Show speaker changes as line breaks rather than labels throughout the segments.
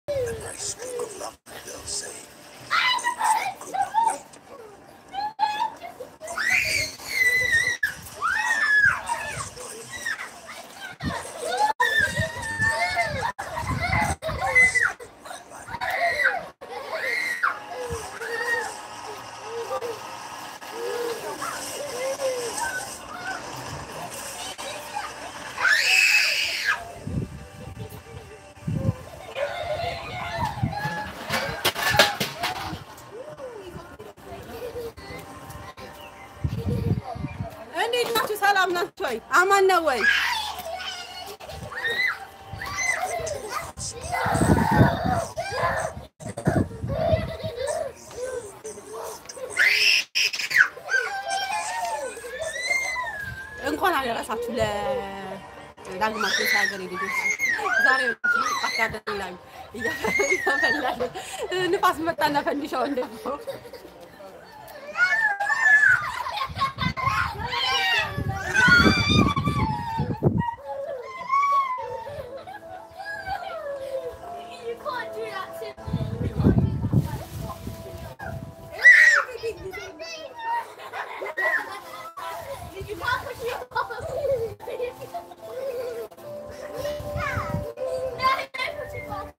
And I speak of love, they'll say, I could not wait.
እንዴት ናችሁ? ሰላም ናችሁ ወይ? አማን ነው ወይ? እንኳን አደረሳችሁ ለዳግማ ቴሳ ሀገር ልጆች። ዛሬ አካደሚ ላይ እያፈላል ንፋስ መጣና ፈንዲሻው እንደው
You can't do that to You can't push me off. No, don't push me off.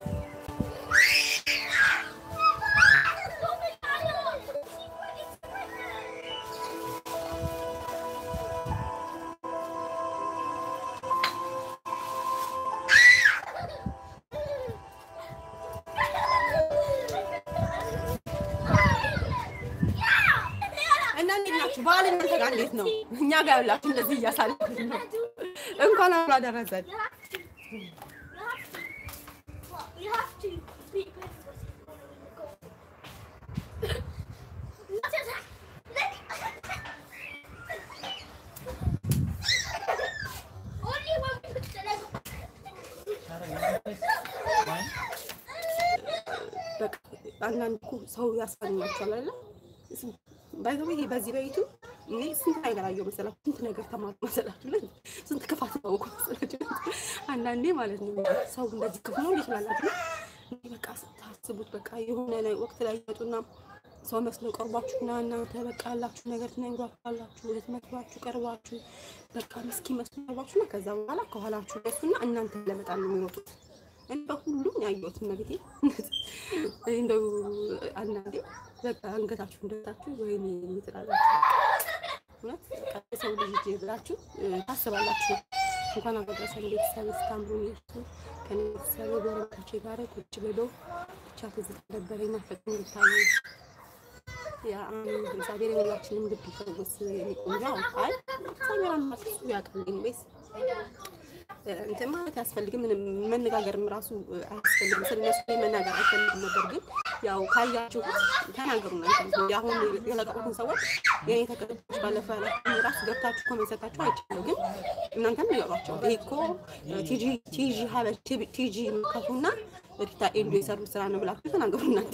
እና እንዴት ናችሁ? በዓል እናንተ ጋር እንዴት ነው? እኛ ጋር ያላችሁ እንደዚህ እያሳለፍን ነው። እንኳን አብሮ አደረሰን።
You have to speak Not attack. Only when we put the leg
በቃ አንዳንድ እኮ ሰው ያስፈኛቸዋል አይደለ? ባይዘው ይሄ በዚህ በይቱ እኔ ስንት ነገር አየሁ መሰላችሁ፣ ስንት ነገር ተማርኩ መሰላችሁ፣ ለ ስንት ክፋት ታውቁ መሰላችሁ። አንዳንዴ ማለት ነው ሰው እንደዚህ ክፉ ነው ይችላላችሁ። እኔ በቃ ስታስቡት በቃ የሆነ ላይ ወቅት ላይ ይመጡና ሰው መስለው ቀርቧችሁና እናንተ በቃ ያላችሁ ነገር ትነግሯችኋላችሁ፣ ልትመክሯችሁ ቀርባችሁ በቃ ምስኪን መስሎ ቀርባችሁና ከዛ በኋላ ከኋላችሁ ደሱና እናንተ ለመጣል ነው የሚሮጡት። እኔ በሁሉም ያየሁት መቤቴ እንደው አንዳንዴ በቃ አንገታችሁ እንደታችሁ ወይኔ ትላላችሁ። እውነት በቃ የሰው ልጅ ብላችሁ እ፣ ታስባላችሁ። እንኳን አደረሰን ቤተሰብ እስካምሩን ይርሱ ከኔ ቤተሰብ ጎረቤቶቼ ጋር ቁጭ ብሎ ብቻ ትዝታ ነበረኝ ናፈቀኝ እንድታዩ ያ አሜን። እግዚአብሔር የሁላችንም ልብ ይፈውስ። ቆንጆ አይ እግዚአብሔር አምላክ እሱ ያውቃል። ኢንዌይስ እንትን ማለት አያስፈልግም። ምንም መነጋገርም ራሱ አያስፈልግም። ስለነሱ መናገር አይፈልግም ነበር፣ ግን ያው ካያችሁ ተናገሩ። እናንተ አሁን የለቀቁትን ሰዎች የኔ ተከታዮች ባለፈው ያላችሁን ራሱ ገብታችሁ ኮሜንት ሰጣችሁ አይቻለሁ፣ ግን እናንተም ንገሯቸው። ይሄ እኮ ቲጂ ቲጂ ሀበል ቲጂ መካቱና ሪታ ኤንዱ የሰሩት ስራ ነው ብላችሁ ተናገሩ እናንተ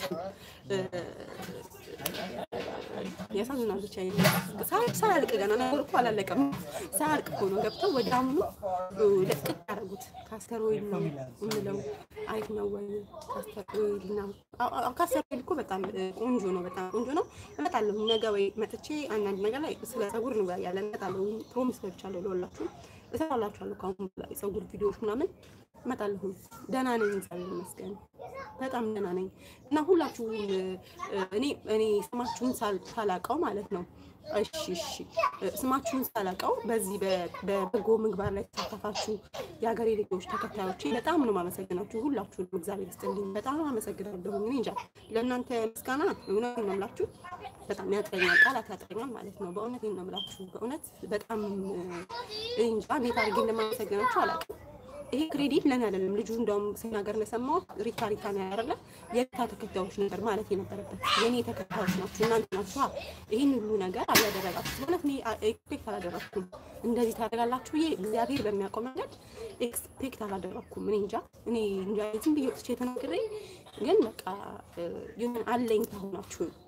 ያሳዝናል። ብቻ ሳያልቅ ገና ነገሩ እኮ አላለቀም። ሳያልቅ እኮ ነው ገብተው ወደ አሁኑ ለቅቅ ያደረጉት። ካስተር ኦይል ነው የምለው አሪፍ ነው ወይ ካስተር ኦይል ነው። ካስተር ኦይል እኮ በጣም ቆንጆ ነው፣ በጣም ቆንጆ ነው። እመጣለሁ ነገ ወይ መጥቼ አንዳንድ ነገር ላይ ስለ ፀጉር እንወያያለን። እመጣለሁ፣ ፕሮሚስ ገብቻለሁ። ለሁላችሁም እሰራላችኋለሁ ከአሁን በላይ ፀጉር ቪዲዮዎች ምናምን እመጣለሁ። ደህና ነኝ፣ እግዚአብሔር ይመስገን በጣም ደህና ነኝ። እና ሁላችሁም እኔ እኔ ስማችሁን ሳል- ሳላቀው ማለት ነው እሺ እሺ ስማችሁን ሳላቀው በዚህ በ- በበጎ ምግባር ላይ ተሳተፋችሁ የሀገሬ ልጆች ተከታዮቼ በጣም ነው ማመሰግናችሁ። ሁላችሁንም እግዚአብሔር ይስጥልኝ። በጣም አመሰግናለሁ። እኔ እንጃ ለእናንተ ምስጋና እውነት ነው የምላችሁ በጣም ያጥረኛል፣ ቃላት ያጥረኛል ማለት ነው። በእውነት ነው የምላችሁ። በእውነት በጣም እኔ እንጃ እንዴት አድርጌ እንደማመሰግናችሁ አላውቅም። ይሄ ክሬዲት ለኔ አይደለም። ልጁ እንደውም ሲናገር እንደሰማሁት ሪታ ሪታ ነው ያደረለ የሪታ ተከታዮች ነበር ማለት የነበረበት የኔ ተከታዮች ናችሁ እናንተ ናችሁ። ይህን ሁሉ ነገር አላደረጋችሁ ማለት እኔ ኤክስፔክት አላደረግኩም። እንደዚህ ታደርጋላችሁ ብዬ እግዚአብሔር በሚያውቀው መንገድ ኤክስፔክት አላደረግኩም። እኔ እንጃ እኔ እንጃ ዝም ብዬ ወጥቼ ተናግሬ ግን በቃ ይሁን አለኝ ከሆናችሁ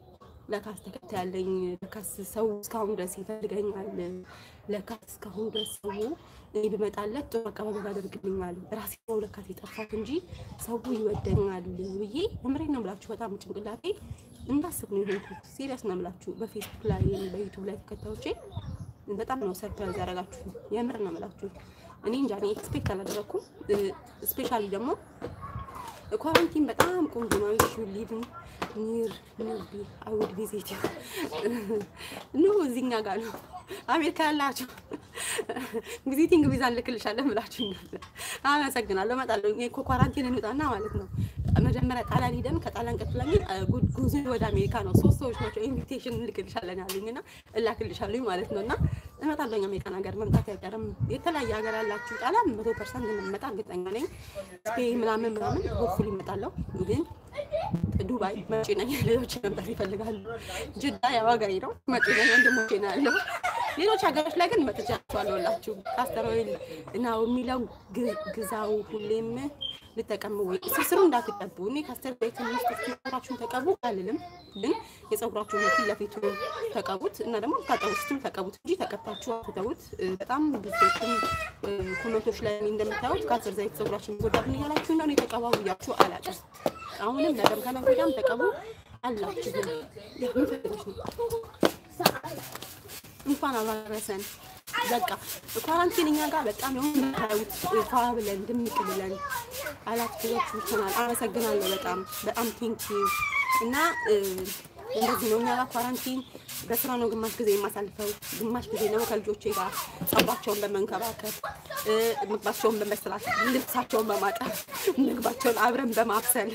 ለካስ ተከታይ ያለኝ ለካስ ሰው እስካሁን ድረስ ይፈልገኛል፣ ለካስ እስካሁን ድረስ ሰው እኔ ብመጣለት ጥሩ አቀባበል ያደርግልኛል። ራሴ ነው ለካስ የጠፋት እንጂ ሰው ይወደኛል ብዬ እምሬን ነው የምላችሁ። በጣም ጭንቅላቴ እንዳስብ ነው የሆንኩት። ሲሪየስ ነው የምላችሁ። በፌስቡክ ላይ በዩቱብ ላይ ተከታዮቼ በጣም ነው ሰርፕራይዝ ያደረጋችሁ። የምር ነው የምላችሁ። እኔ እንጃ እኔ ኤክስፔክት አላደረኩም። ስፔሻሊ ደግሞ ኳረንቲን በጣም ቆንጆ ነው። ሹ ሊቭን ኒር ኒር ቢ አይ ውድ ቪዚት ኑ እዚህኛ ጋር ነው አሜሪካ ያላችሁ ቪዚቲንግ ቪዛ እንልክልሻለን ብላችሁ አመሰግናለሁ። እመጣለሁ። እኔ እኮ ኳራንቲን እንውጣና ማለት ነው መጀመሪያ ጣሊያን ሄደን ከጣሊያን ቀጥለን ግን ጉዞ ወደ አሜሪካ ነው። ሶስት ሰዎች ናቸው ኢንቪቴሽን እንልክልሻለን ያሉኝ እና እላክልሻለኝ ማለት ነው እና እመጣለሁ። አሜሪካን ሀገር መምጣት አይቀርም። የተለያየ ሀገር ያላችሁ ጣሊያን መቶ ፐርሰንት እንደምመጣ እርግጠኛ ነኝ። ስፔን ምናምን ምናምን ሆፕፉሊ እመጣለሁ ግን ዱባይ መጪ ነኝ። ሌሎች መምጣት ይፈልጋሉ። ጅዳ የዋጋዬ ነው መጪ ነኝ። ወንድሞቼ ነው ያለው። ሌሎች ሀገሮች ላይ ግን መጥቻቸዋለሁ ሁላችሁ ካስተር ኦይል ነው የሚለው ግዛው ሁሌም ልጠቀሙ ወይ ስርስሩ እንዳትቀቡ። እኔ ካስተር ዘይት ትንሽ ጸጉራችሁን ተቀቡ አልልም፣ ግን የጸጉራችሁን ፊት ለፊቱ ተቀቡት እና ደግሞ ታጠቡ ስትሉ ተቀቡት እንጂ ተቀብታችሁ አትተዉት። በጣም ብዙዎችም ኮመንቶች ላይ እንደምታዩት ካስተር ዘይት ጸጉራችን ይጎዳብን እያላችሁ ነው። እኔ ተቀባቡ እያችሁ አላውቅም። አሁንም ነገም ከነገ ወዲያም ተቀቡ አላችሁ። ምን ፈልገሽ ነው? እንኳን አባረሰን። በቃ ኳራንቲን እኛ ጋር በጣም የሆነ የምታዩት ፏ ብለን ድምቅ ብለን አላት ብሎች ይሆናል። አመሰግናለሁ። በጣም በጣም ቴንኪዩ እና እንደዚህ ነው እኛ ጋር ኳራንቲን በስራ ነው ግማሽ ጊዜ የማሳልፈው፣ ግማሽ ጊዜ ደግሞ ከልጆቼ ጋር ጸባቸውን በመንከባከብ ምግባቸውን በመስራት ልብሳቸውን በማጠብ ምግባቸውን አብረን በማብሰል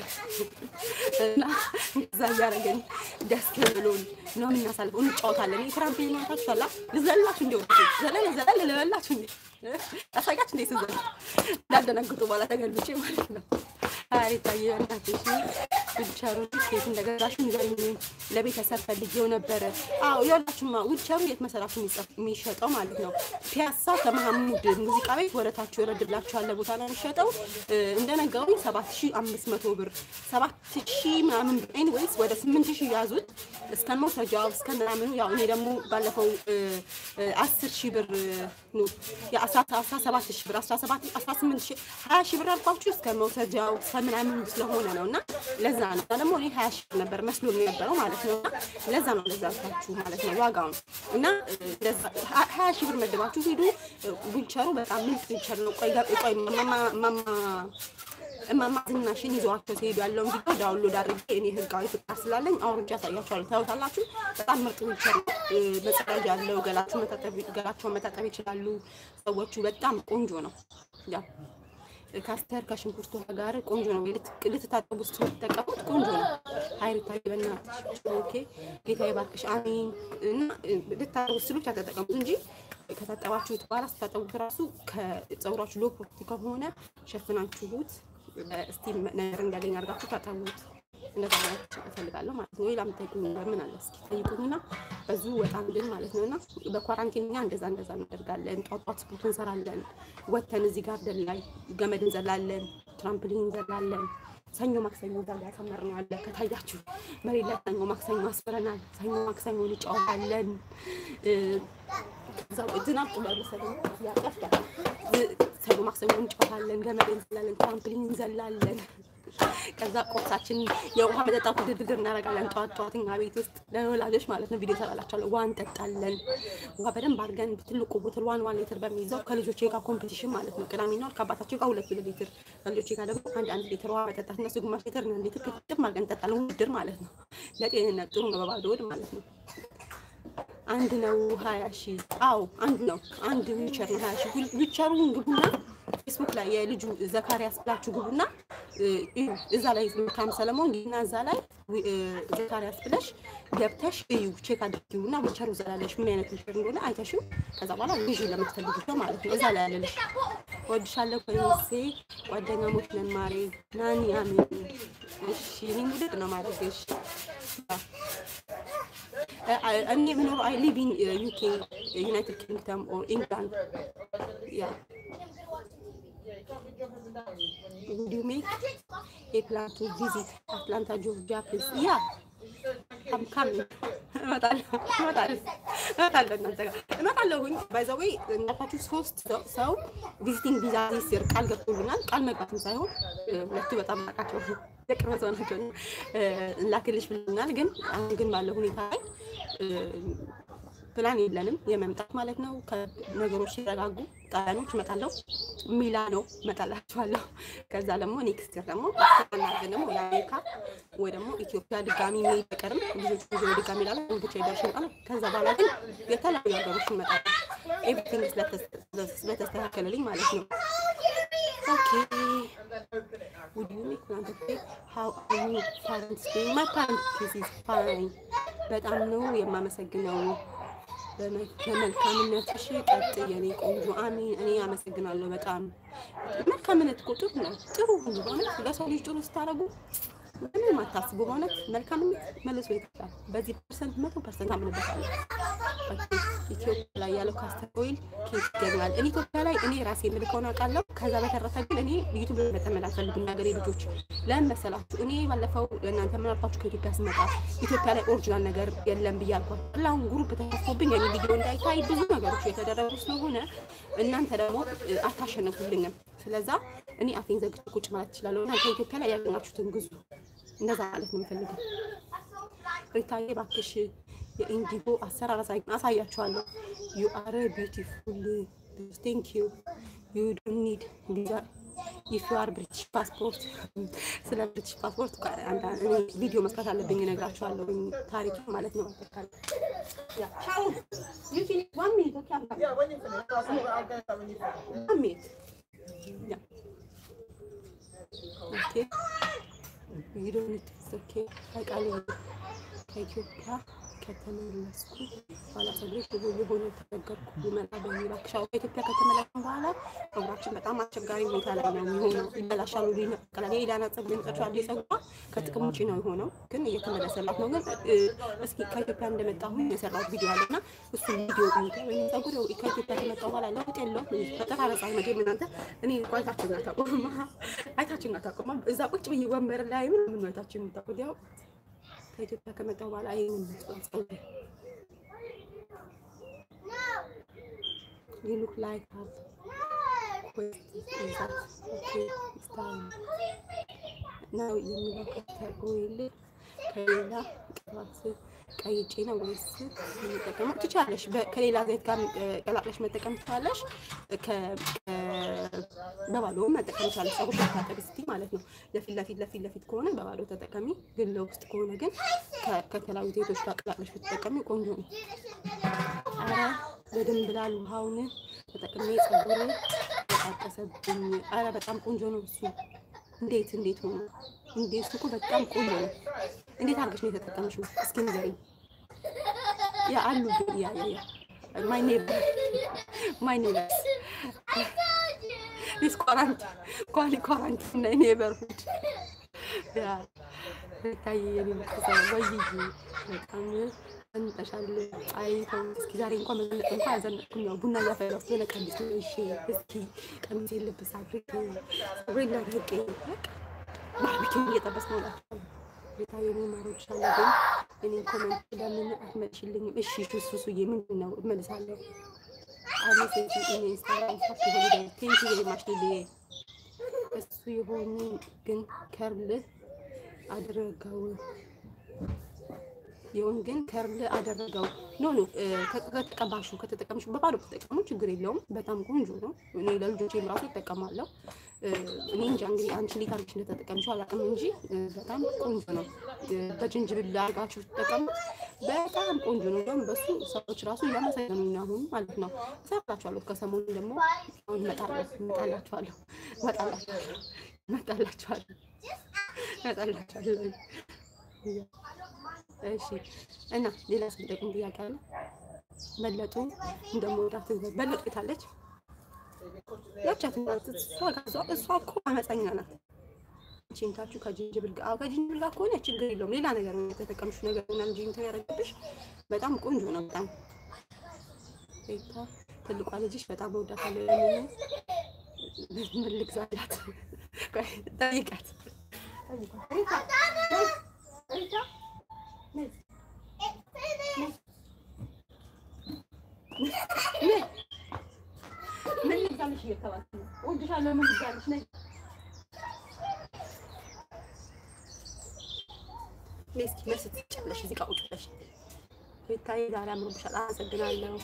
እና እዛ እያደረገን ደስ ብሎን ነው የምናሳልፈው። እንጫወታለን። የትራምፕሊን ማታችሁ አላ ልዘላችሁ እንዲ ዘለል ዘለል ልበላችሁ እንዲ ያሳያችሁ እንዴ ስዘል እንዳደነግጡ በኋላ ተገልብጬ ማለት ነው። ታሪታዬ በእናትሽ ዊልቸሩ ኬት እንደገዛሽ ንገሪኝ። ለቤተሰብ ፈልጌው ነበረ። አዎ የሁላችሁማ ዊልቸሩ የት መሰላችሁ የሚሸጠው ማለት ነው? ፒያሳ ከመሐሙድ ሙዚቃ ቤት ወረታችሁ ወረድ ብላችሁ ያለ ቦታ ነው የሚሸጠው። እንደነገሩኝ ሰባት ሺ አምስት መቶ ብር ሰባት ሺ ምናምን ብር ኤኒዌይስ ወደ ስምንት ሺ ያዙት እስከ መውሰጃው እስከ ምናምኑ። ያው እኔ ደግሞ ባለፈው አስር ሺ ብር ነው አስራ ሰባት ሺ ብር አስራ ሰባት አስራ ስምንት ሺ ሀያ ሺ ብር አልኳችሁ እስከ መውሰጃው እስከ ምናምኑ ስለሆነ ነው እና ለዛ ነው ደግሞ እኔ ሀያ ሺ ብር ነበር መስሎ የነበረው ማለት ነው እና ለዛ ነው ለዛ አልኳችሁ ማለት ነው ዋጋውን እና ሀያ ሺ ብር መደባችሁ ሂዱ። ዊልቸሩ በጣም ምርጥ ዊልቸር ነው። ቆይ ቆይ ማማ እማማ ዝናሽን ይዘዋቸው ሲሄዱ ያለውን ቪዲዮ ዳውንሎድ አድርጌ እኔ ህጋዊ ፍቃድ ስላለኝ አውርጃ ያሳያቸዋለሁ። ታዩታላችሁ። በጣም ምርጥ ዊልቸር ነው። መጸዳጃ ያለው ገላችሁ መታጠብ ገላቸውን መታጠብ ይችላሉ ሰዎቹ። በጣም ቆንጆ ነው። ያ ካስተር ከሽንኩርቱ ጋር ቆንጆ ነው። ልትታጠቡ ስትጠቀሙት ቆንጆ ነው። ሀይሪታ በእናትሽ ኦኬ፣ ጌታ ይባርክሽ፣ አሜን። እና ልታጠቡ ስሉ ብቻ ተጠቀሙት እንጂ ከታጠባችሁት በኋላ ስታጠቡት ራሱ ከፀጉራችሁ ሎ ፕሮፐርቲ ከሆነ ሸፍናችሁት ስቲም ነገር እንዲያገኝ አድርጋችሁ ታጠቡት። እንደዛ ማለት እፈልጋለሁ ማለት ነው። ሌላ የምጠይቁኝ ነገር ምን አለ እስኪ ጠይቁኝና በዙ ወጣ እንድን ማለት ነው። እና በኳራንቲን እኛ እንደዛ እንደዛ እናደርጋለን። ጧት ጧት ስፖርት እንሰራለን። ወተን እዚህ ጋርደን ላይ ገመድ እንዘላለን፣ ትራምፕሊን እንዘላለን። ሰኞ ማክሰኞ እዛ ጋር ያሳመርነው አለ ከታያችሁ መሬት ላይ ሰኞ ማክሰኞ አስበረናል። ሰኞ ማክሰኞ እንጫወታለን። ከዛ ዝናብ ጥሏል መሰለኝ ያጠፍታል። ሰኞ ማክሰኞ እንጫወታለን፣ ገመድ እንዘላለን፣ ትራምፕሊን እንዘላለን። ከዛ ቁርሳችን የውሃ መጠጣት ውድድር እናደርጋለን። ጠዋት ጠዋት እኛ ቤት ውስጥ ለወላጆች ማለት ነው ቪዲዮ ሰራላቸዋለሁ። ውሃ እንጠጣለን። ውሃ በደንብ አድርገን ትልቁ ቦትል ዋን ዋን ሊትር በሚይዘው ከልጆቼ ጋር ኮምፒቲሽን ማለት ነው። ቅዳሜና እሑድ ከአባታቸው ጋር ሁለት ሁለት ሊትር ከልጆቼ ጋር ደግሞ አንድ አንድ ሊትር ውሃ መጠጣት እነሱ ግማሽ ሊትር አንድ ሊትር ክትም አድርገን እንጠጣለን። ውድድር ማለት ነው። ለጤንነት ጥሩ ነው። በባዶ ሆድ ማለት ነው። አንድ ነው ሀያ ሺህ አዎ አንድ ነው። አንድ ዊልቸር ነው ሀያ ሺህ ዊልቸሩን ግቡና ፌስቡክ ላይ የልጁ ዘካሪያስ ብላችሁ ግቡና እዩ። እዛ ላይ መልካም ሰለሞን እና እዛ ላይ ዘካሪያስ ብለሽ ገብተሽ እዩ፣ ቼክ አድርጊው እና ዊልቸሩ እዛ ላይ ያለሽ ምን አይነት ዊልቸር እንደሆነ አይተሽው ከዛ በኋላ ልጁ ለምትፈልጉ ሰው ማለት ነው እዛ ላይ ያለልሽ። ወድሻለሁ ኮይሴ ጓደኛሞች ነን ማሬ ናኒ አሜን። እሺ እኔም ውድድ ነው ማድረግሽ እኔ የምኖረው አይ ሊቭ ኢን ዩኬ ዩናይትድ ኪንግደም ኦር ኢንግላንድ ያ Would you make a plan to visit Atlanta, Georgia, please? Yeah, ካም ካም እመጣለሁ እመጣለሁ እመጣለሁ እናንተ ጋር እመጣለሁኝ። ባይ ዘ ዌይ እንዳልኳችሁ ሶስት ሰው- ሰው ቪዚቲንግ ቪዛ ሲር ቃል ገብቶልኛል። ቃል መግባትም ሳይሆን እ፣ ሁለቱ በጣም ናቃቸው የቅርብ ሰው ናቸው እና እ፣ ላክልሽ ብሎኛል። ግን አሁን ግን ባለው ሁኔታ ላይ እ፣ ፕላን የለንም የመምጣት ማለት ነው። ከነገሮች ሲረጋጉ ጣሊያኖች እመጣለሁ፣ ሚላኖ እመጣላችኋለሁ። ከዛ ደግሞ ኔክስት ይር ደግሞ አስተናገን ደግሞ የአሜሪካ ወይ ደግሞ ኢትዮጵያ ድጋሚ መሄድ አይቀርም። ልጆች ጊዜ ድጋሚ ላለ ብቻ ይደርሽ ይመጣል። ከዛ በኋላ ግን የተለያዩ ሀገሮች እንመጣለን። ኤቭሪቲንግ ስለተስተካከለልኝ ማለት ነው። ኦኬ would you make one of the how are you parents doing? My parents is fine. በጣም ነው የማመሰግነው። በመ- በመልካምነትሽ ቀጥ የኔ ቆንጆ። አሜን። እኔ አመሰግናለሁ በጣም መልካምነት እኮ ጥሩ ነው። ጥሩ ሁሉ በእውነት ለሰው ልጅ ጥሩ ስታደርጉ ምንም አታስቡ። በእውነት መልካምነት መልሶ ይከፍላል። በዚህ ፐርሰንት መቶ ፐርሰንት አምንበታለሁ። ኦኬ፣ ኢትዮጵያ ላይ ያለው ካስተር ኦይል ኬት ይገኛል። እኔ ኢትዮጵያ ላይ እኔ ራሴ የምልከውን አውቃለሁ። ከዛ በተረፈ ግን እኔ ዩቱብ ላይ መጠመድ አልፈልግም። ሀገሬ ልጆች ለምን መሰላችሁ? እኔ ባለፈው እናንተ ምን አልኳችሁ? ከኢትዮጵያ ስመጣ ኢትዮጵያ ላይ ኦሪጂናል ነገር የለም ብዬ አልኳችሁ። አሁን ግሩፕ ተከፍቶብኝ እኔ ቪዲዮ እንዳይታይ ብዙ ነገሮች የተደረጉ ስለሆነ እናንተ ደግሞ እ፣ አታሸንፉልኝም። ስለዛ እኔ አፌን ዘግቼ ቁጭ ማለት እችላለሁ። እናንተ ኢትዮጵያ ላይ ያገኛችሁትን ግዙ። እንደዛ ማለት ነው የምፈልገው። ሪታዬ እባክሽ የኢንዲጎ አሰራር አሳይ- አሳያችኋለሁ። ዩ አር ቢዩቲፉል ቴንክ ዩ ዩ ዶንት ኒድ ቪዛ ኢፍ ዩ አር ብሪቲሽ ፓስፖርት። ስለ ብሪቲሽ ፓስፖርት አንዳንድ እኔ ቪዲዮ መስራት አለብኝ እነግራችኋለሁ፣ ታሪክ ማለት ነው። ያ ቻው ዩ ፊል ዋን ሚኒት ኦኬ አም
Yeah, when you finish, I'll see what I'll get when you finish.
ዋን ሚኒት ያ ኦኬ ዩ ዶንት ኒድ ኦኬ አውቃለሁ ከኢትዮጵያ ከተመለስኩ በኋላ ፀጉሬ ሽቦ የሆነ ተቸገርኩ ልመጣ በሚል አክሻው ከኢትዮጵያ ከተመለስኩ በኋላ ፀጉራችን በጣም አስቸጋሪ ሁኔታ ላይ ነው የሚሆነው። ይበላሻሉ፣ ይነቀላል። የኢዳና ፀጉር የመጨረሻ ላይ ፀጉሯ ከጥቅም ውጭ ነው የሆነው፣ ግን እየተመለሰላት ነው። ግን እ፣ እስኪ ከኢትዮጵያ እንደመጣሁኝ የሰራሁት ቪዲዮ አለ እና እሱን ቪዲዮ እዩት። ወይም ፀጉር ከኢትዮጵያ ከመጣሁ በኋላ ለውጥ የለውም። በጠራረጻ መቼም እናንተ እኔ እኮ አይታችሁኝ አታውቁም፣ አይታችሁኝ አታውቁም። እዛ ቁጭ ብዬ ወንበር ላይ ምን ምን አይታችሁኝ የምታውቁት ያው ከኢትዮጵያ ከመጣሁ በኋላ ይሄን ፀጉር You look like that. Wait, is that okay? It's time. Now የሚለው ካስተር ኦይል ከሌላ ቅባት ቀይጬ ነው ወይስ የሚጠቀመው? ትችላለሽ። በ- ከሌላ ዘይት ጋር እ፣ ቀላቅለሽ መጠቀም ትችላለሽ። ከ- ከ- በባዶም መጠቀም ትችላለሽ። ፀጉርሽ ታጠቢ ስትይ ማለት ነው። ለፊት ለፊት ለፊት ለፊት ከሆነ በባዶ ተጠቀሚ፣ ግን ለውስጥ ከሆነ ግን ከ- ከተለያዩ ዘይቶች ጋር ቀላቅለሽ ብትጠቀሚ ቆንጆ ነው። አረ በደንብ ብላል። ውሃውን ተጠቅሜ ፀጉር ተጣቀሰብኝ። አረ በጣም ቆንጆ ነው እሱ። እንዴት እንዴት ሆኖ እንዴት እሱ እኮ በጣም ቆንጆ ነው። እንዴት አድርገሽ ነው የተጠቀምሽው? እስኪ ንገሪኝ። ያ አሉ ያ ያ ያ ማይ ኔበር ማይ ኔበር ዲስ ኳራንቲ ኳሊ ኳራንቲ እና ኔበርሁድ ያ ታዬ የኔ ምትሰው ወይዬ በጣም እንጠሻል። አይ ተው እስኪ ዛሬ እንኳን መዘነጥ እንኳን አልዘነጥኩም። ያው ቡና እያፈላሁ ስለሆነ ቀሚስ ነው። እሺ እስኪ ቀሚስ ልብስ አድርጌ ፀጉሬን ላድርቄ በቃ ባርቢኪው እየጠበስኩ ነው እላችኋለሁ። ጌታ የኔ ማሮች አለ ግን እኔን ኮመንት ለምን አትመልሽልኝም? እሺ እሱ ሱዬ ምንድን ነው እመልሳለሁ። አይ ሜሴጅ ኢን ኢንስታግራም ሀፒ ሆሊዴይ ቴንክ ዩ ቬሪ ማች ሊሊዬ እሱ የሆኑ ግን ከርል አድርገው ይሁን ግን ከርል አደረገው ኖ ኖ እ፣ ከ- ከተቀባሹ ከተጠቀምሽ በባዶ ተጠቀሙ፣ ችግር የለውም። በጣም ቆንጆ ነው። እኔ ለልጆቼም ራሱ እጠቀማለሁ። እ፣ እኔ እንጃ እንግዲህ አንቺ እንዴት አድርገሽ እንደተጠቀምሽው አላውቅም እንጂ እ፣ በጣም ቆንጆ ነው። እ፣ በጅንጅብል አድርጋችሁ ትጠቀሙት፣ በጣም ቆንጆ ነው። እንዲያውም በሱ ሰዎች ራሱ እያመሰገኑኝ ነው አሁን ማለት ነው። እሰራላችኋለሁ። ከሰሞኑ ደግሞ አሁን እመጣለሁ እመጣላችኋለሁ እመጣላችኋለሁ እመጣላችኋለሁ እመጣላችኋለሁ። እሺ እና ሌላ ስንጠቅም ጥያቄ አለ። በለጡ እንደምወዳት በለጡ የታለች? ያቻት ናት። እሷ ጋር እሷ- እሷ እኮ አመፀኛ ናት። ቺንታችሁ ከጅንጅብል ጋር አዎ፣ ከጅንጅብል ጋር ከሆነ ችግር የለውም። ሌላ ነገር ነው የተጠቀምሽው ነገር እና እንጂ እንትን ያደረገብሽ በጣም ቆንጆ ነው። በጣም ቤታ ትልቋ ልጅሽ በጣም እወዳታለሁ። ለምን ምን ልግዛላት? ቆይ ጠይቃት ጠይቃት። ሪታ ሪታ ነይ ለምን ይዛለች ነይ ነይ እስኪ መልስ ትችያለሽ። እዚህ ጋር ቁጭ ብለሽ ቤታዬ ዛሬ አምሮብሻል። አመሰግናለሁ።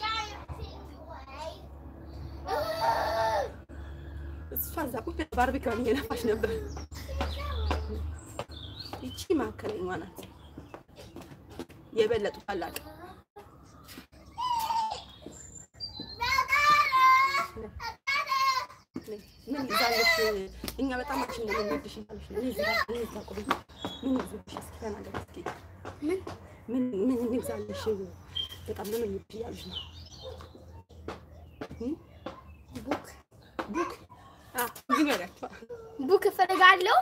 እሷ እዛ ቁጭ ብላ ባርቢኪውን እየነፋች ነበር። ይቺ ማዕከለኛዋ ናት። የበለጡ ታላቅ ምን ይዛለሽ? እኛ በጣም አንቺን ነው የምንወድሽ እያለሽ ነው። እኔ እዚህ ጋር- እኔ እዛ ቁጭ ብዬ ምን ይዞብሽ እስኪ ተናገሪ እስኪ። ምን ምን ምን እንግዛለሽ? በጣም ነው የምንወድሽ እያለሽ ነው። እም?
ቡክ
ቡክ አ ንገሪያቸው።
ቡክ እፈልጋለሁ።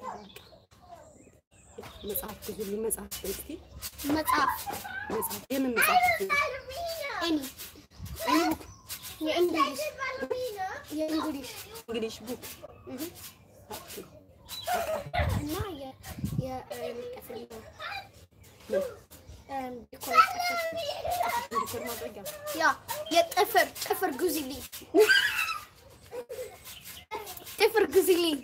መጽሐፍ ግዙልኝ። መጽሐፍ እስኪ
መጽሐፍ
መጽሐፍ የምን መጽሐፍ?
እኔ
እኔ ቡክ
የእንግሊዝ የእንግሊዝ
እንግሊሽ ቡክ
እህ እና የ የ እም፣ ጥፍር ነው
ምን
እም፣ ዲኮር ጥፍር
እንዲኮር ማድረጊያ
ያ የጥፍር ጥፍር ግዙልኝ ጥፍር ግዙልኝ።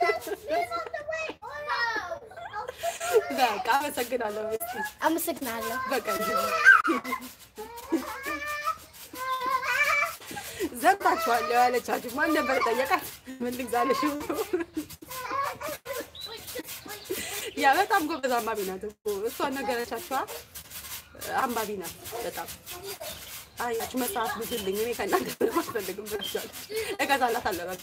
በቃ አመሰግናለሁ። እስኪ
አመሰግናለሁ።
በቃ ዘባችኋለሁ ያለቻችሁ ማን ነበር ጠየቃት? ምን ልግዛለሽ? ያ በጣም ጎበዝ አንባቢ ናት እኮ እሷን ነገረቻችኋ። አንባቢ ናት በጣም አያችሁ። መጽሐፍ ግዙልኝ እኔ ከእናንተ ምንም አልፈልግም ብላለች። እገዛላታለሁ በቃ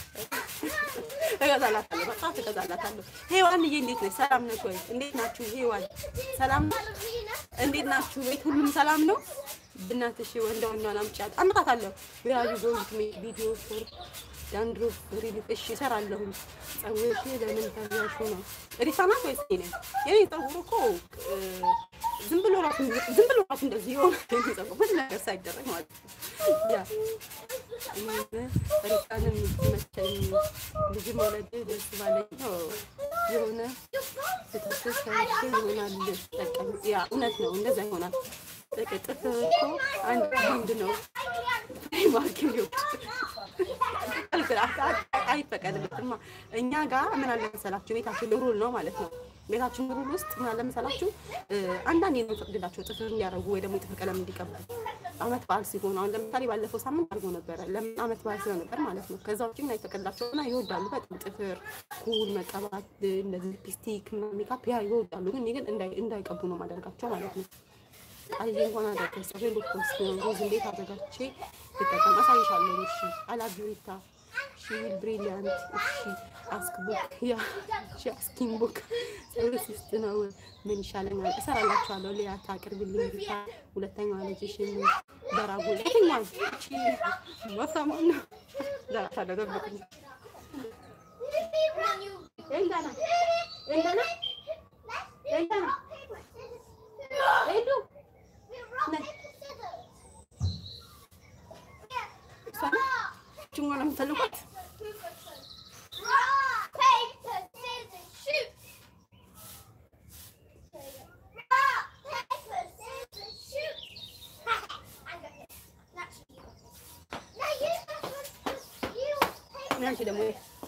እገዛላታለሁ፣ መጽሐፍ እገዛላታለሁ። ሄዋንዬ እንዴት ነች? ሰላም ነች ወይ? እንዴት ናችሁ? ሄዋን ሰላም ነች? እንዴት ናችሁ? ቤት ሁሉም ሰላም ነው? ብናትሽ ወንዳ ወንዳን አምጫት አምጣታለሁ። ቢራዩ ጎልድ ሜክ ቪዲዮ ፎር ዳንድሮፍ ሪሊፍ እሺ እሰራለሁ። ፀጉርሽ ለምን ተያሹ ነው? ሪታ ናት ወይስ እኔ ነኝ? የኔ ፀጉር እኮ እ፣ ዝም ብሎ ራሱ ዝም ብሎ ራሱ እንደዚህ የሆነ የኔ ፀጉር ብዙ ነገር ሳይደረግ ማለት ነው። ያ ሪታንም መቸኝ ልጅ መውለድ ደስ ባለኝ ነው የሆነ ስተትሽ ከሽ ይሆናል ጠቀም ያ እውነት ነው። እንደዛ ይሆናል። ጥቅጥፍ እኮ አንድ ወንድ ነው ማርኪው አይፈቀድልትማ። እኛ ጋር ምን አለ መሰላችሁ ቤታችን ሩል ነው ማለት ነው። ቤታችን ሩል ውስጥ ምን አለ መሰላችሁ አንዳንዴ ነው የሚፈቅድላቸው ጥፍር እንዲያደርጉ ወይ ደግሞ የጥፍር ቀለም እንዲቀቡ አመት በዓል ሲሆን፣ አሁን ለምሳሌ ባለፈው ሳምንት አድርጎ ነበረ። ለምን አመት በዓል ስለነበር ማለት ነው። ከዛ ውጭ ግን አይፈቀድላቸው እና ይወዳሉ በጣም ጥፍር ኩል መቀባት፣ እንደዚህ ሊፕስቲክ ምናምን ሜካፕ ያ ይወዳሉ። ግን እኔ ግን እንዳይ- እንዳይቀቡ ነው ማደርጋቸው ማለት ነው። ቃልዬ እንኳን አደረገች ፀጉሬን ዶክተርስ ሮዝ እንዴት አዘጋጅቼ ልጠቀም አሳይሻለሁ። እሺ አላቢሪታ እሺ ዊል ብሪሊያንት እሺ አስክ ቡክ ያ እሺ አስኪን ቡክ ፀጉርሽ ውስጥ ነው ምን ይሻለኛል? እሰራላችኋለሁ። ሊያ ታቅርብልኝ ሪታ ሁለተኛዋ ልጅሽን በራጎ የትኛዋን እቺ ወሰማን ነው ዘራታለሁ ደብቁኝ ኤልዳና ኤልዳና ኤልዳና ኤልዱ እሷ ጭንጓ ነው የምትፈልጓት አንቺ ደግሞ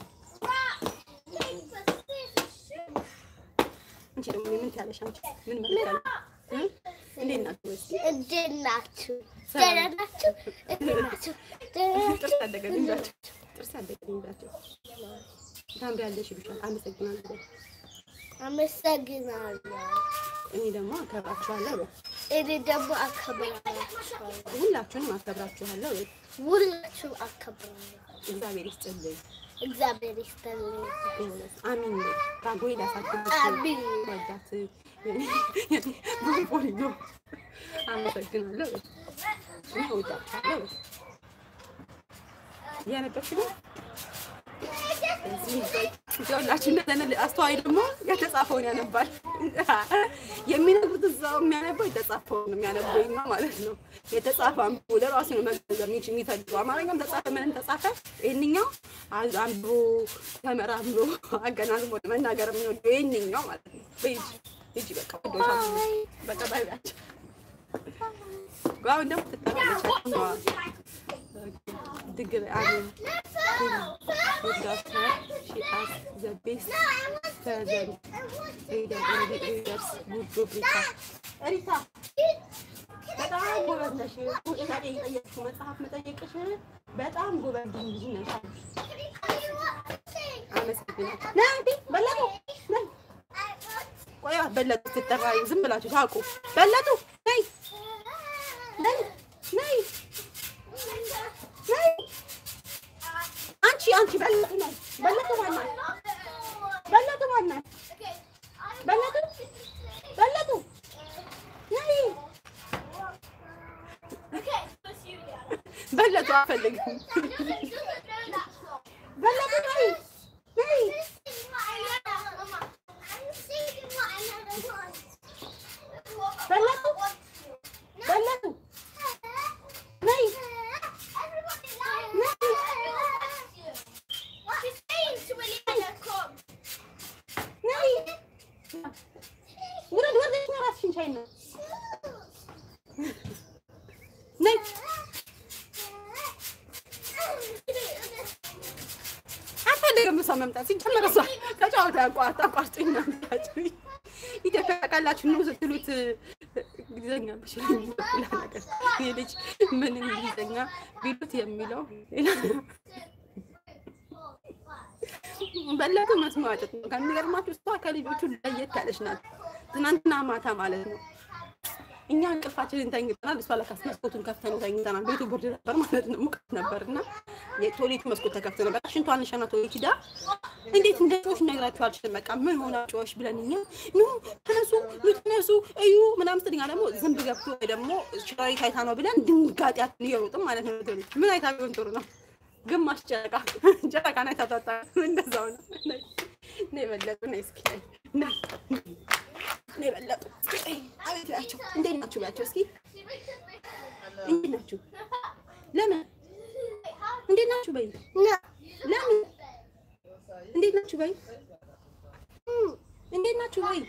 አንቺ ደግሞ ምን ትያለሽ? አንቺ ምን መልካለሽ? እንዴት ናችሁ? እስኪ
እንዴት ናችሁ? ደህና ናችሁ? እንዴት ናችሁ? ደህና ናችሁ?
ጥርስ አደገልኝ ብላቸው ጥርስ አደገልኝ ብላቸው ታምሪያለሽ ይሉሻል። አመሰግናለሁ።
አመሰግናለሁ።
እኔ ደግሞ አከብራችኋለሁ። በይ።
እኔ ደግሞ አከብራችኋለሁ።
ሁላችሁንም አከብራችኋለሁ። በይ።
ሁላችሁም አከብራለሁ።
እግዚአብሔር ይስጥልኝ።
እግዚአብሔር ይስጥልኝ።
አሚን በይ። ታጎይ ላሳድግሽ
አሚን።
ወዳት ቦሪ ነው። አመሰግናለሁ። በይ። እኔ እወዳችኋለሁ። በይ። እያነበብሽ ነው ሁላችሁ እንደተነ አስተዋይ ደግሞ የተጻፈውን ያነባል። የሚነግሩት እዛው የሚያነበው የተጻፈውን ነው የሚያነበው ነው ማለት ነው። የተጻፈ አንብቦ ለራሱ ነው መገንዘብ የሚችል የሚፈልገው። አማርኛም ተጻፈ ምንም ተጻፈ ይህንኛው አንብቦ ተመራምሮ አገናዝቦ መናገር የሚወደው ይህንኛው ማለት ነው። በሂጂ ሂጂ በቃ ወዶሻል። በቃ ባይ ባያቸው አሁን ደግሞ ትጠራለች። Digger Annie with Doctor. She asked the best present reader in the readers would be Rita. Rita, በጣም ጎበዝ ነሽ። ጥያቄ የጠየቅሽው መጽሐፍ መጠየቅሽ በጣም ጎበዝ ልጅ ነሽ። አመሰግናለሁ። ና እንዴ በለጡ ነይ ቆይ በለጡ ስትጠራ ዝም ብላችሁ ታውቁ። በለጡ ነይ ነይ ነይ ነይ አንቺ አንቺ በለጡ ነይ በለጡ ማናት? በለጡ ማናት? በለጡ በለጡ ነይ በለጡ አልፈልግም። በለጡ ነይ ነይ በለጡ በለጡ ነይ ነይ ውረድ ወርደሽ ነው እራስሽን ቻይ ነው ነይ አልፈልግም እሷ መምጣት ሲጀመር እሷ ተጫወታ ያቋርጥ አቋርጡኝ ነው የምታጭኝ ኢትዮጵያ ቃላችሁ ነው ስትሉት እንግሊዘኛ ብችል ሌላ ነገር ይሄ ልጅ ምን እንግሊዘኛ ቢሉት የሚለው ሌላ በለጡ መስሚያ ጥጥ ነው። ከሚገርማችሁ እሷ ከልጆቹ ለየት ያለች ናት። ትናንትና ማታ ማለት ነው እኛ እንቅልፋችንን ተኝተናል። እሷ ለካስ መስኮቱን ከፍተን ተኝተናል። ቤቱ ብርድ ነበር ማለት ነው፣ ሙቀት ነበር እና የቶሌቱ መስኮት ተከፍቶ ነበር። ሽንቷን ሸና ቶሌት ሂዳ እንዴት እንደ ጮሽ ነግራችሁ አልችልም። በቃ ምን ሆና ጮሽ ብለን እኛ ኑ ተነሱ፣ ኑ ተነሱ እዩ ምናምን ስትል እኛ ደግሞ ዝንብ ገብቶ ወይ ደግሞ ሸራሪት አይታ ነው ብለን ድንጋጤያችን እየሮጥን ማለት ነው። ቶሌት ምን አይታ ቢሆን ጥሩ ነው? ግማሽ ጨረቃ ጨረቃ ናይ ታጣጣ እንደዛው ነው። ነይ ነይ በለጡ ነይ እስኪ ነይ ነይ ነይ በለጡ እስኪ ነይ አቤት በያቸው እንዴት ናችሁ በያቸው እስኪ እንዴት ናችሁ? ለምን እንዴት ናችሁ በይ ለምን እንዴት ናችሁ በይ እንዴት ናችሁ በይ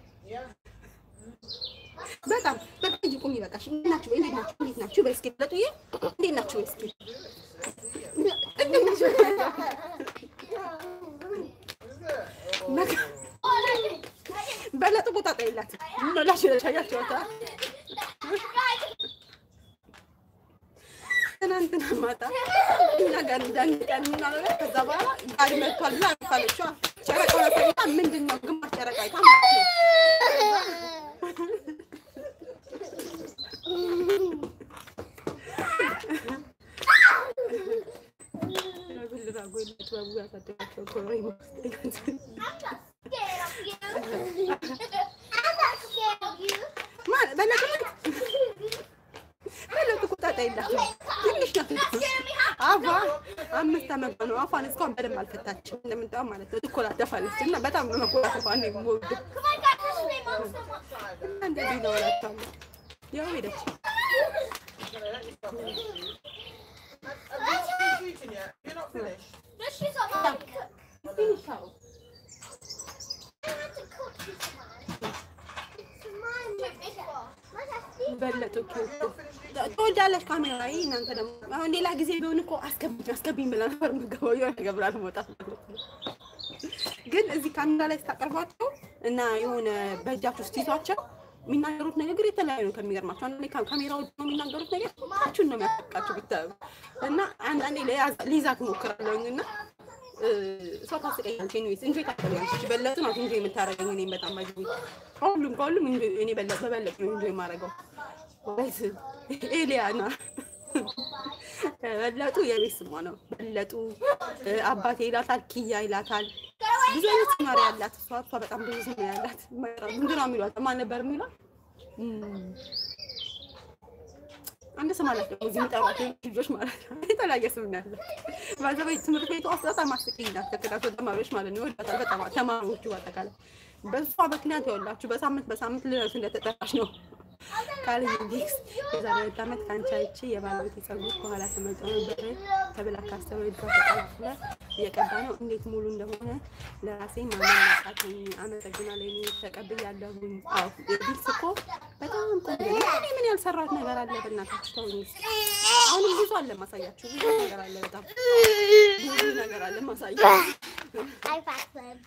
በጣም በቃ እንጂ ቁሚ በቃሽ። እንዴት ናችሁ በይ እንዴት ናችሁ እንዴት ናችሁ በይ እስኪ በለጡዬ እንዴት ናችሁ በይ እስኪ እንዴት ናችሁ በለጡ ቦታ ጠይላት መላሽ ያያቸዋታ ትናንትና ማታ እኛ ጋር እንዳንቀን ምናምን ከዛ በኋላ ጋሪ መጥቷል ብላ አልፋለች። ጨረቃውን አሳይታ ምንድን ነው ግማሽ ጨረቃ አይታ ማለት ነው። ብልራ ጎይለት ባቡ ያሳደጋቸው ኮረይ ማለት በለጡ በለጡ ቁጣጣ የላትም ትንሽ ናት። አፏ አምስት ዓመቷ ነው። አፏን እስካሁን በደንብ አልፈታችም። እንደምንጠው ማለት ነው ትኮላተፋለች እና በጣም ነው መኮላተፏ ነው የምወደው። እና እንደዚህ ነው እላቸዋለሁ። ያው ሄደች በለጡ ትወልዳለች ካሜራ ይሄ እናንተ ደግሞ አሁን ሌላ ጊዜ ቢሆን እኮ አስገብኝ አስገብኝ ብላ ነበር የምትገባው የሆነ ነገር ብላ ለመውጣት ማለት ነው። ግን እዚህ ካሜራ ላይ ስታቀርቧቸው እና የሆነ በእጃችሁ ስትይዟቸው የሚናገሩት ንግግር የተለያዩ ነው። ከሚገርማቸው አንዳንዴ ካሜራ ውጭ ነው የሚናገሩት ነገር ታችሁን ነው የሚያፈቃችሁ ብታዩ እና አንዳንዴ ሊይዛ ትሞክራለሁኝ እና እሷ ታስቀኛለች። ኤኒዌይስ እንጆይ ታደርጋለች። በለጡ ናት እንጆይ የምታደርገኝ እኔም በጣም ባጅ ከሁሉም ከሁሉም እኔ በለጡ በበለጡ ነው እንጆይ የማደርገው። ወይስ ኤሊያና በለጡ የቤት ስሟ ነው። በለጡ አባቴ ይላታል፣ ኪያ ይላታል። ብዙ አይነት ስማሪ ያላት እሷ እሷ በጣም ብዙ ስም ያላት ምንድን ነው የሚሏት? ማን ነበር የሚሏት? አንድ ስም አላት ደግሞ እዚህ የሚጠሯት ልጆች ማለት ነው። የተለያየ ስም ነው ያለው። ባዘበይ ትምህርት ቤቷ ውስጥ በጣም አስቂኝ ናት። ተከታታይ ተማሪዎች ማለት ነው ይወዳታል በጣም ተማሪዎቹ በአጠቃላይ በእሷ ምክንያት ያውላችሁ በሳምንት በሳምንት ልደርስ እንደተጠራች ነው ቃል ዲክስ የዛሬ ሁለት ዓመት ከአንቺ አይቼ የባለቤቴ ፀጉር ከኋላ ተመልጦ ነበር ተብላ ካሰበው እጇ ተቀላቅለ እየቀባ ነው። እንዴት ሙሉ እንደሆነ ለራሴ ማመን ያቃተኝ። አመሰግናለሁ። እኔ ተቀብያለሁኝ። አዎ ዲክስ እኮ በጣም ቆንጆ ነው። እኔ ምን ያልሰራሁት ነገር አለ? በእናታችሁ ተውኝ እስኪ። አሁንም ብዙ አለ ማሳያችሁ። ብዙ ነገር አለ፣ በጣም ብዙ ነገር አለ ማሳያችሁ።
አይፋስም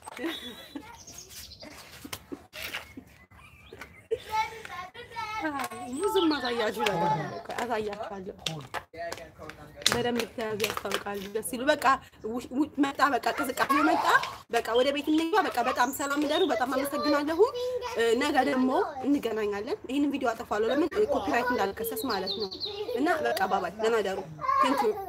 ብዙም ማሳያችሁ ነገር አለ። ቆይ አሳያችኋለሁ። በደንብ ተያዙ ያስታውቃሉ። ደስ ሲሉ በቃ ው- ው- መጣ በቃ ቅዝቃዜ መጣ። በቃ ወደ ቤት እንግባ። በቃ በጣም ሰላም ደሩ። በጣም አመሰግናለሁ። እ፣ ነገ ደግሞ እንገናኛለን። ይህንን ቪዲዮ አጠፋለሁ። ለምን ኮፒራይት እንዳልከሰስ ማለት ነው። እና በቃ ባባይ ደህና ደሩ። ቴንኪዩ